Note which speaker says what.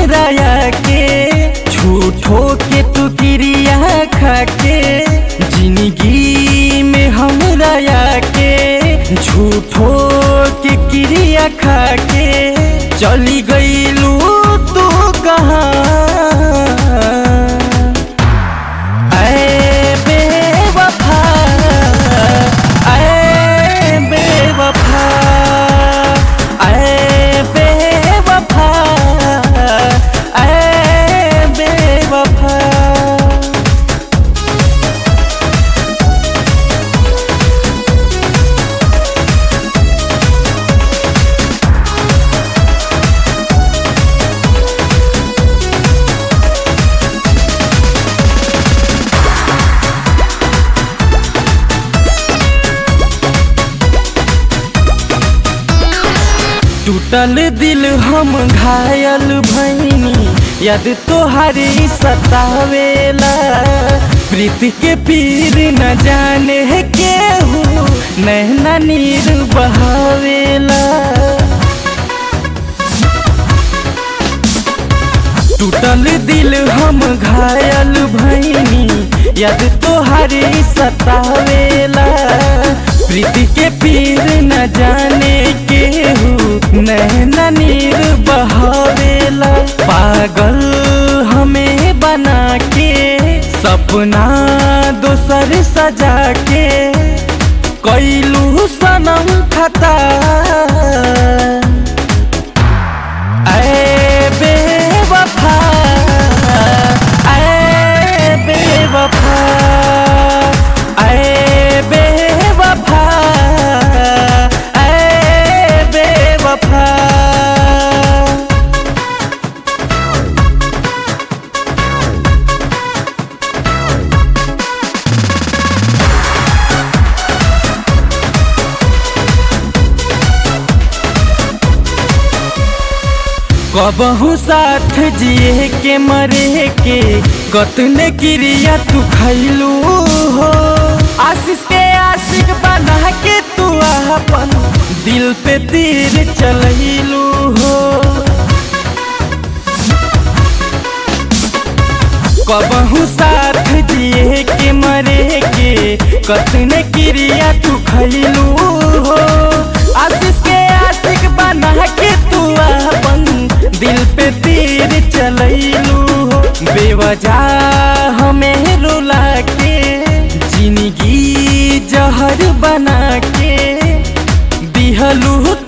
Speaker 1: हमरा के झूठो के तू क्रिया खाके जिंदगी में हमरा के झूठो के क्रिया खाके चली गईलू तू कहाँ ऐ बेवफा ऐ बेवफा ऐ बेवफा ऐ बेवफा टूटल दिल हम घायल भैनी याद तोहारी सतावेला प्रीति के पीर न जाने केहू नैना नीर बहावेला टूटल दिल हम घायल भैनी याद तोहारी सतावेला प्रीति के पीर न जाने केहू नैना नीर बहावेला पागल हमें बना के सपना दोसर सजा के कैलू सनम खता ऐ बेवफा ऐ बेवफा ऐ बेवफा ऐ बेवफा कबहू साथ जिए के मरे के कतने क्रिया तू खैलू हो आशीष के आशिक बना के तू अपन दिल पे तीर चलैलू हो कबहू साथ जिए के मरे के कतने क्रिया तू खैलू हो आशीष के आशिक बना के तू अपन दिल पे तीर चलैलू हो बेवजह हमें रुला के जिंदगी जहर बना के दिहलू